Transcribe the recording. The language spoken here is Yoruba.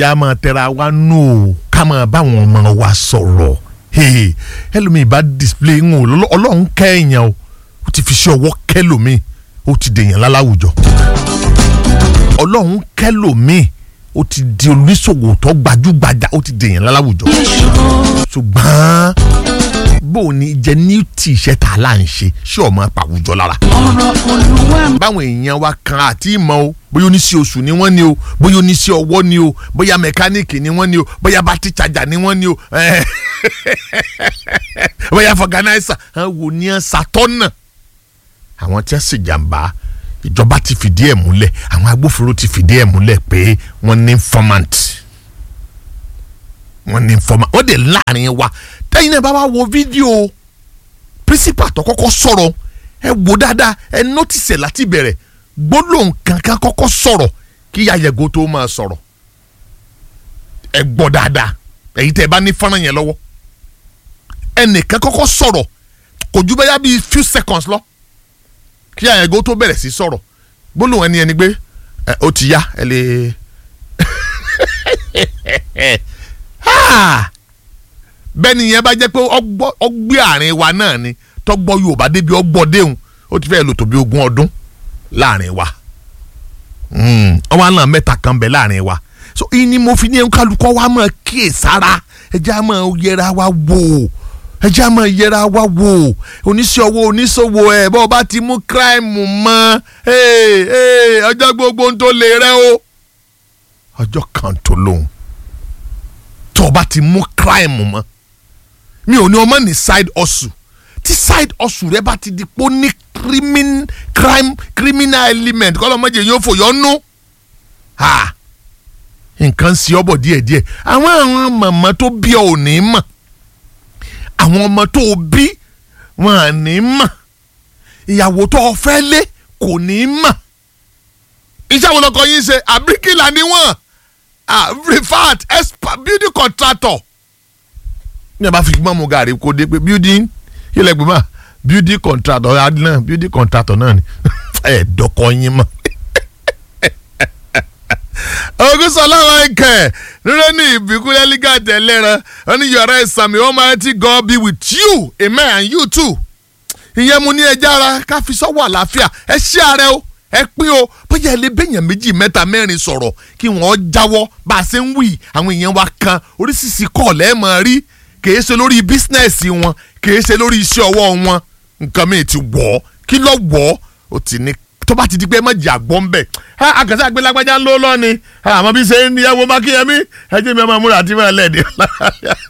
yà máa tẹra wa nù o ká máa báwọn ọmọ wa sọ̀rọ̀ Hey, ẹlòmíì bá display ń wò lọ́lọ́- ọlọ́run kẹ́ẹ̀yàn o ó ti fi ṣe ọwọ́ kẹ́lòmíì ó ti dèèyàn láláwùjọ ọlọ́run kẹ́lòmíì ó ti di oníṣòwò tó gbajúgbajà ó ti dèèyàn láláwùjọ ṣùgbọ́n bó o ní jẹ ní tí iṣẹ́ tá a là ń ṣe ṣé ọmọ pàwùjọ lára ọ̀rọ̀ olúwa báwọn èèyàn wa kan àti ìmọ̀ o bóyá oníṣẹ́ oṣù ni wọ́n ni o bóyá oníṣẹ́ ọwọ́ ni o bóyá mẹkáníìkì ni wọ́n ni o bóyá bátí chájà ni wọ́n ni o eh, bóyá fọgànáísà àwọn wo ni ẹ ṣàtọ́nà àwọn tí wọ́n sì jàǹbá ìjọba ti fìdí ẹ̀ múlẹ̀ àwọn agbófinró ti fìdí ẹ̀ múlẹ̀ pé wọ́n ní informant wọ́n ní informant wọ́n dẹ̀ láàrin wa tẹ́yìn náà bá wá wo fídíò principal tó kọ́kọ́ sọ̀rọ̀ ẹ wò dáadáa ẹ nọ́tìsẹ̀ láti bẹ̀rẹ̀ gbólóhùn kankan kọ́kọ́ sọ̀rọ̀ kí yàyẹ̀gò tó máa sọ̀rọ̀ ẹ gbọ́ dáadáa èyí tẹ́ ẹ bá ní fọ́nrán yẹn lọ́wọ́ ẹnìkan kọ́kọ́ sọ̀rọ̀ kò ju bẹ́yà bíi few seconds lọ kí yàyẹ̀gò tó bẹ̀rẹ̀ sí sọ̀rọ̀ gbólóhùn ẹni ẹni pé ẹ ó ti yá ẹ lè Ah! bẹ́ẹ̀ni yẹn bá jẹ́ pé ọgbọ́- ọgbẹ́ àárín wa náà ni tọ́gbọ́ Yorùbá débi ọgbọ́ déhùn ó ti fẹ́ẹ́ lò tó bí ogún ọdún láàrin wa ọwọ́ àná mẹ́ta kan bẹ̀ láàrin wa so ìyí ni mo fi ní kálukọ́ wa máa kíyè sára ẹjẹ́ á máa yẹra wa wò ẹjẹ́ á máa yẹra wa wò oníṣẹ́ ọwọ́ oníṣòwò ẹ̀ bọ́ ọ bá ti mú kíráìmù mọ́ ee, ee, ọjọ́ gbogbo ń tó lè rẹ́ o ọjọ́ kan tó lóhùn tó o bá ti mú kíráìmù mọ́ mi ò ní ọmọ ní side hustle tí side hustle rẹ bá ti di pé ó ní crimin crime criminal element kọ́ lọ́mọdé yóò fòyọ́ nú ha nǹkan sí ọbọ̀ díẹ̀díẹ̀ àwọn àwọn màmá tó bí ọ ò ní mọ̀ àwọn ọmọ tó o bí wọn à ní mọ̀ ìyàwó tó o fẹ́ lé kò ní mọ̀ iṣẹ́ àwọn ọkọ yín ṣe àbíkìlà ni wọ́n ah refat expert beauty contractor ní a bá fi gbọ́n mu gàrí kó dé pé building ilẹ̀ gbọ́n building contractor náà building contractor náà ni ẹ̀ dọ́kọ̀ yín mọ́. ogunṣọlá michael nínú ní ìbíkúlẹ̀ liga tẹ̀lẹ́ran wọn ní yọ̀rọ̀ ìsàmì almighty God be with you amen and you too. ìyẹn mu ní ẹja ara ká fi sọ́wọ́ àlàáfíà ẹ ṣí ààrẹ o ẹ pín o bóyá ilé bẹ́yàn méjì mẹ́ta mẹ́rin sọ̀rọ̀ kí wọ́n jáwọ́ bá a ṣe ń wí àwọn èèyàn wa kan oríṣiríṣi kọ́ọ̀lù ẹ̀ máa rí kìí ṣe lórí bísínẹ́sì wọn kìí ṣe lórí iṣẹ́ ọwọ́ wọn nǹkan mi ti wọ̀ ọ́ kí ló wọ̀ ọ́ ó ti ní tó bá ti di pé ẹ má jà gbọ́ ń bẹ̀ àkàtà àgbélágbájá ń lò lọ́ni àmọ́ bí ṣe ń yẹwò mákìyẹmí ẹ jẹ́ mi ọmọ múra àti mọ́ ẹlẹ́dẹ̀ẹ́